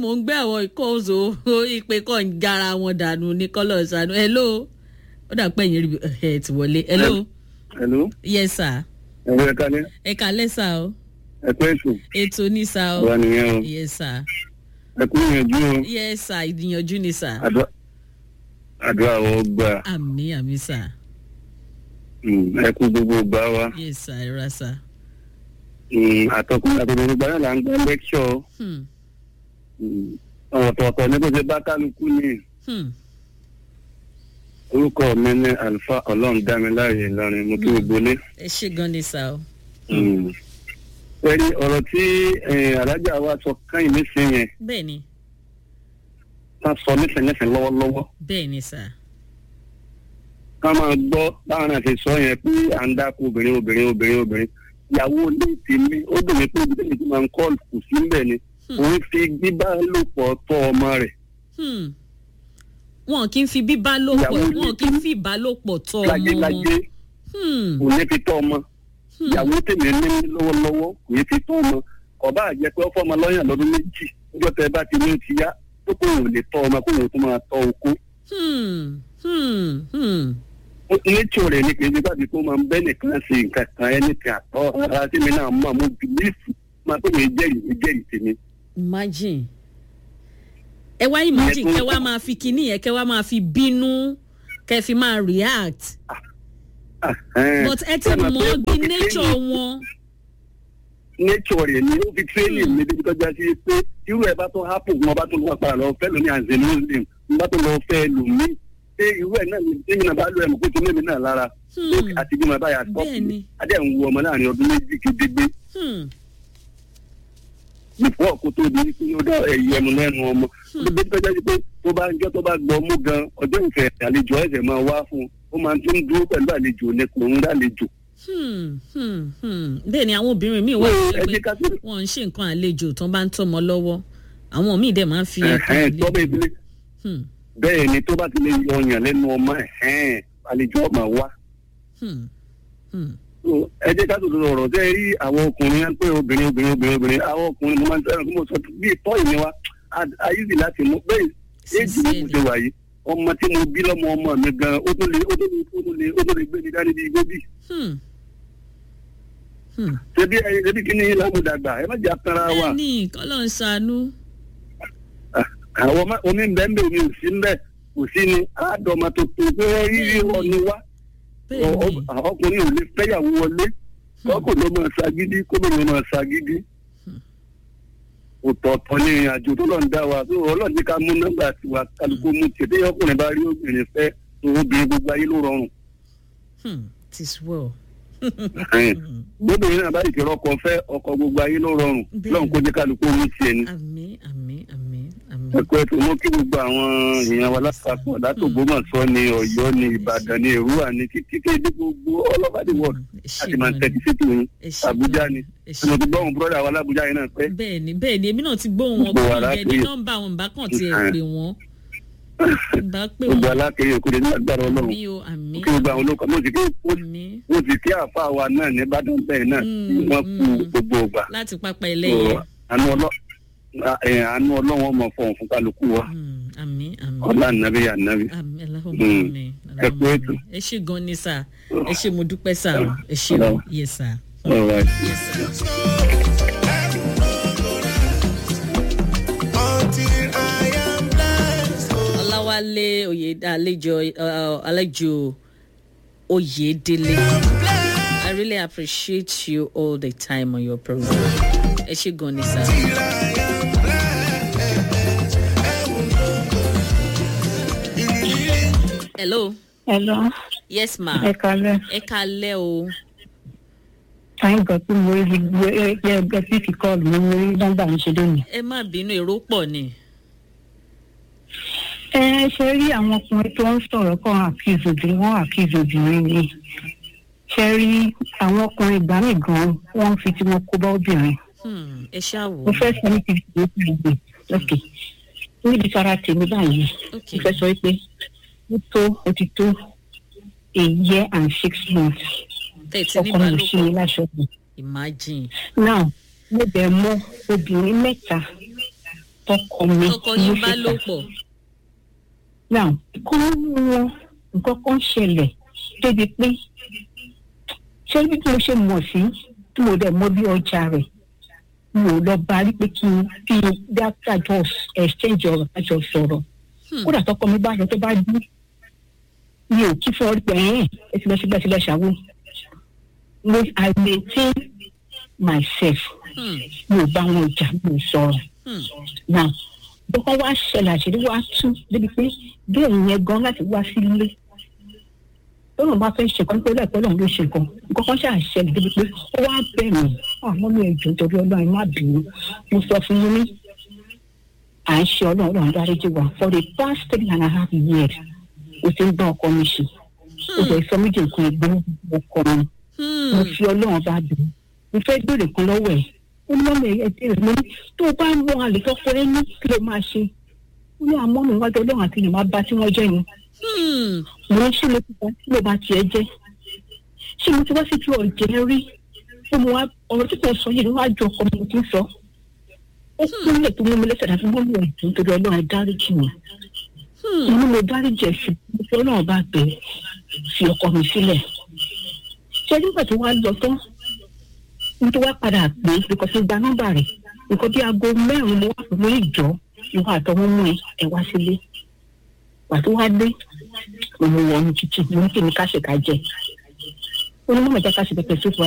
mò ń gbé àwọn ìkóòzò ìpè kan ń gara wọn dànù ní kọ́lọ̀ ṣàánú hello ó dà pé ẹ̀yìn rí ẹ̀ ti wọlé hello hello yes sir ẹ̀rọ ẹ̀ka ní ẹ kàlẹ́ sà o ẹ̀kọ́ ètò ètò ní sà o wà nìyẹn o yes sir ẹ̀kú ìyànjú o yes sir ìdíyànjú ni sà àdúrà àdúrà wọ́n gbà àmì àmì sà Mm, ẹ̀kú gbogbo gbà wá yes sir ẹ ra sà. Mm, àtọkùnrin àtọkùnrin gbogbo náà là ń gbọ́ lẹ́kṣọ̀ Hmm. ọ̀tọ̀ọ̀tọ̀ ní bó ṣe bá kálukú ní Hmm. orúkọ mi ní àlùfáà ọlọ́run dámiláre ìlọrin mo kí gbogbo lé. ẹ ṣe gan ni sà o. pẹ̀lú ọ̀rọ̀ tí eh, alájà wa sọ káyìn nísìnyí yẹn bẹ́ẹ̀ ni ká sọ nísìnyẹsìn lọ́wọ́lọ́wọ́ bẹ́ẹ̀ ni sà. ká máa gbọ́ báwọn náà ṣe sọ yẹn pé à ń dákú obìnrin obìnrin obìnrin obìnrin ìyàwó ilé tèmi ó dùn mí pé ibi tẹ́lẹ̀ tí máa ń kọ́ kù sí ń bẹ̀ ni Hmm. òun fi gbígbá lòpọ̀ tọ́ ọmọ rẹ̀ Hmm. wọn kì í fi bíbá lò pọ̀ Ìyàwó wọn kì í fi ìbálòpọ̀ tọ́ ọmọ láyéláyé wọn. Hmm. òun ní fi tọ́ ọmọ Hmm. ìyàwó tèmi ní lọ́wọ́lọ́wọ́ kò ní fi tọ́ ọmọ ọba àjẹ pé ó fọmọ lọ́yàn lọ́dún méjì níjọ́ tẹ bá ti ní ó ti yá tó kò wò lè tọ́ ọmọ kó wò tó máa tọ́ okó Hmm. Hmm. Hmm. nature rẹ̀ ni kì í ṣe báyìí kó máa ń bẹ́ nìkan ṣe nǹkan kan ẹni kan àtọ́ ara tí mi náà mọ̀ mo bìlífù máa tó mi jẹ́rìí mi jẹ́rìí tèmi. imagine ẹ wá imagine Ìyẹn tó- kẹ wá máa fi kinní yẹn kẹ wá máa fi bínú kẹ fi máa react Ah, eh, but ẹ ti ẹ máa mọ pé bí ó fi nature training- wọn. nature rẹ̀ ni ó fi training mi débi tọ́jà sí pé irú ẹ̀ bá tó hápù wọn bá tó lọ́wọ́ padà lọ fẹ́ lómi àǹzẹ̀ muslim wọn bá tó lọ fẹ́ lómi pé irú ẹ̀ náà ni tèmi náà bá lọ ẹ̀ mọ̀ pé tó mímí náà lára Hmm. àti bí mo bá yà sọ́ọ̀kì Bẹ́ẹ̀ni. adé ń wo ọmọ láàrin ọdún méjì kédégbé Hmm. nípò ọkọ tó di pé ó dá ẹ̀yẹ ẹnu lẹ́nu ọmọ níbi tó jẹ́ pé tó bá ń jọ́ tó bá gbọ́ mú gan ọjọ́ ìfẹ́ àlejò ẹ̀sẹ̀ máa wá fún un ó máa tún dúró pẹ̀lú àlejò ní kò ń dálejò. Hmm. Hmm. Hmm. bẹ́ẹ̀ ni àwọn obìnrin míì wà Ẹ tó jẹ́ pé ká sí wọ́n ń ṣe nǹkan àlejò tó bá ń tọ́mọ lọ́wọ́ àwọn míì dẹ̀ máa ń fi nǹkan ẹ̀hẹ́n tó bẹ́ẹ̀ àlejò. ìdílé Hmm. bẹ́ẹ̀ ni tó bá ti lè yọ ọyàn lẹ́nu ọmọ ẹ̀hẹ́n àlejò ọmọ wá. Hmm. Hmm. So, ẹ jẹ́ ká tó lọ ọ̀rọ̀ tẹ́ ẹ rí àwọn ọkùnrin yẹn pé obìnrin obìnrin obìnrin obìnrin àwọn ọkùnrin mo máa ń fẹ́ràn kí mo sọ bí tọ́ ìní wa ayíṣì láti mú bẹ́ẹ̀ éjì mi kò ṣe wà yìí ọmọ tí mo bí lọ́mọ ọmọ mi gan ó tó lè ó tó lè ó tó lè ó tó lè gbé mi dání bí gbóbì Hmm. Hmm. ṣebí ẹ ṣebí kí ni lámúdàgbà ẹ má jà tara wa bẹ́ẹ̀ ni kọ́lọ́ ń ṣàánú. àwọn ọmọ omi ń bẹ́ ń bẹ́ omi ò sí ń bẹ́ kò sí ni àádọ́mọ tó tó pé rírí ọ̀ni wá bẹ́ẹ̀ Ọ- ni ọ- ọkùnrin ò lè fẹ́yàwó wọlé kọ́kọ́ ló máa ṣagídí kóbìnrin máa ṣagídí. ọ̀tọ̀ọ̀tọ̀ ni àjò tó lọ́n dá wa tó ọlọ́run ní ká mú nọ́mbà tiwa kálukú mú tiẹ̀ téyàn ọkùnrin bá rí obìnrin fẹ́ tó obìnrin gbogbo ayé ló rọrùn. Hmm. tis well. gbóbìnrin náà bá ìkẹrọ ọkọ fẹ́ ọkọ gbogbo ayé ló rọrùn Bẹ́ẹ̀ lọ́run kó jẹ́ kálukú mú tiẹ̀ ni. àmì àmì àmì àmì. ẹ̀kọ́ ẹ̀ tó mú kí gbogbo àwọn èèyàn wa lápapọ̀ látògbómọ̀ṣọ́ ni ọ̀yọ́ ni ìbàdàn ni èrúwà ni títí kéde gbogbo ọlọ́bàdì wọ̀ láti máa tẹ̀sí sí tòun àbújá ni mo ti gbọ́ òun búrọ́dà wa lábújá yẹn náà pẹ́. bẹ́ẹ̀ ni bẹ́ẹ̀ ni èmi náà ti gbóhùn wọn Gbogbo kúrò wa bẹ́ẹ̀ ni lápè. nọ́mbà wọn bá kàn tiẹ̀ pè wọ́n bá pè gbogbo wọ́n alákèrè òkúre ní agbára ọlọ́run àmì o àmì kí gbogbo àwọn olóko mo sì kí àmì mo sì kí àfa wa náà ní ìbàdàn bẹ́ẹ̀ náà Mm, tí wọ́n kú mm. gbogbo ọgbà láti pápá ẹlẹ́yẹ. àánú ọlọ́- ẹ̀, àánú ọlọ́run ọmọ fọ̀hún fún kálukú wa Hmm. àmì àmì ọlá nàbí ànábì. àmì aláhùn Mm. àmì Ẹ kú aláhùn ètò. àmì ẹ ṣe gan ni sà ẹ ṣe mo dúpẹ́ sà o ẹ ṣe o Ọlọ́run. yes sà All right. yes sà. Until I am blessed. Oh, ọláwálé oyè àlejò uh, àlejò oyèdélé i really appreciate you all the time on your program ẹ ṣe gan ni sá. hello Hello, yes ma ẹ kalẹ̀. ẹ kalẹ́ o Thank God pé mo rí gbogbo ẹgbẹ́ ẹgbẹ́ fífi kọ́ọ̀lù mi mo rí nọ́mbà mi ṣe lónìí. ẹ má bínú èrò pọ̀ ni. Ẹ ṣe rí àwọn ọkùnrin tó ń sọ̀rọ̀ kan accuse obìnrin wọ́n accuse obìnrin ni. Ṣé rí àwọn ọkùnrin ìgbà mi gan-an wọ́n ń fi tí wọ́n kó bá obìnrin. Hmm, ẹ ṣáà wò Mo fẹ́ sọ ní fifty eight ìgbè lókè. Níbi tara tèmi báyìí, ok mo fẹ́ sọ pé ó tó ó ti tó a year and six months. tẹ̀tí ní Ọkọ mi ò ṣe é balùwẹ̀ láṣọ mi. imagine now mo bẹ̀ mọ obìnrin mẹ́ta tọkọ mi ọkọ ló yín bá ṣe lò pàtàkì pọ̀ now kọ́ nínú wọn nǹkan kan ṣẹlẹ̀ débi pé ṣé bí mo ṣe mọ̀ sí tí mo dẹ̀ mọ bí ọjà rẹ̀ mo lọ bá rí pé kí n kí n dákàjọ exchange ọ̀rọ̀ kájọ sọ̀rọ̀ Hmm. kódà tọkọ mi bá yọ tó bá dún mi ò kí fún ọ rí pé ẹ̀yìn ẹ ti lọ síbẹ̀ síbẹ̀ ṣàwó mo i maintain myself Hmm. mi ò bá wọn jà mi ò sọ̀rọ̀ Hmm. náà bọ́kọ́ wá ṣẹlẹ̀ àṣírí wá tú débi pé bẹ́ẹ̀ yẹn gan láti wá sílé tọ́lọ̀ bá fẹ́ ṣe kan pé lẹ́ẹ̀pẹ́ lọ́run ló ṣe kan nǹkan kan ṣáà ṣẹlẹ̀ débi pé ó wá bẹ̀ mí àmọ́ mi ẹ̀ jù torí ọlọ́run má bínú mo sọ fún yín ní à ń ṣe ọlọ́run ọlọ́run dáríjì wá for the past three and a half years o ti ń bá ọkọ mi ṣe o jẹ́ sọ méjì nǹkan ẹgbẹ́ ọkọ mi mo Hmm. fi ọlọ́run bá dùn mo fẹ́ béèrè kan lọ́wọ́ ẹ̀ ó ní mọ́mọ́ ẹ̀ béèrè mo ní tó o bá ń mọ àlè tó fẹ́ ní kí ló máa ṣe ó ní àmọ́ mi wájú ọlọ́run àti ìyẹn máa bá tí wọ́n jẹ́ ni Hmm. mo ní ṣé mo ti bá tí mo bá tiẹ̀ jẹ́ ṣé mo ti wá sí tí ọ̀jẹ̀ rí ó mo wá ọ̀rọ̀ tí kò sọ yìí ló wá jọ ọkọ mi tí ń sọ ó kúnlẹ̀ tó mú mi lẹ́sẹ̀ láti mọ́ mi ẹ̀ dùn torí ọlọ́run ẹ̀ dáríjì mi Hmm. inú mo dáríjì ẹ̀ sí mo fi ọlọ́run bá bẹ̀ fi ọkọ mi sílẹ̀ ṣé nígbà tó wá lọ tán nítorí wá padà pé because mo gba nọ́mbà rẹ̀ nǹkan bí aago mẹ́rin mo wá pẹ̀lú ìjọ ìwà àtọwọ́ mú ẹ ẹ wá sílé pàtó wá dé mo mú wọnú títì mo ní kí ni ká ṣe ká jẹ ó ní mọ̀mọ́ jẹ́ ká ṣe pẹpẹ sófò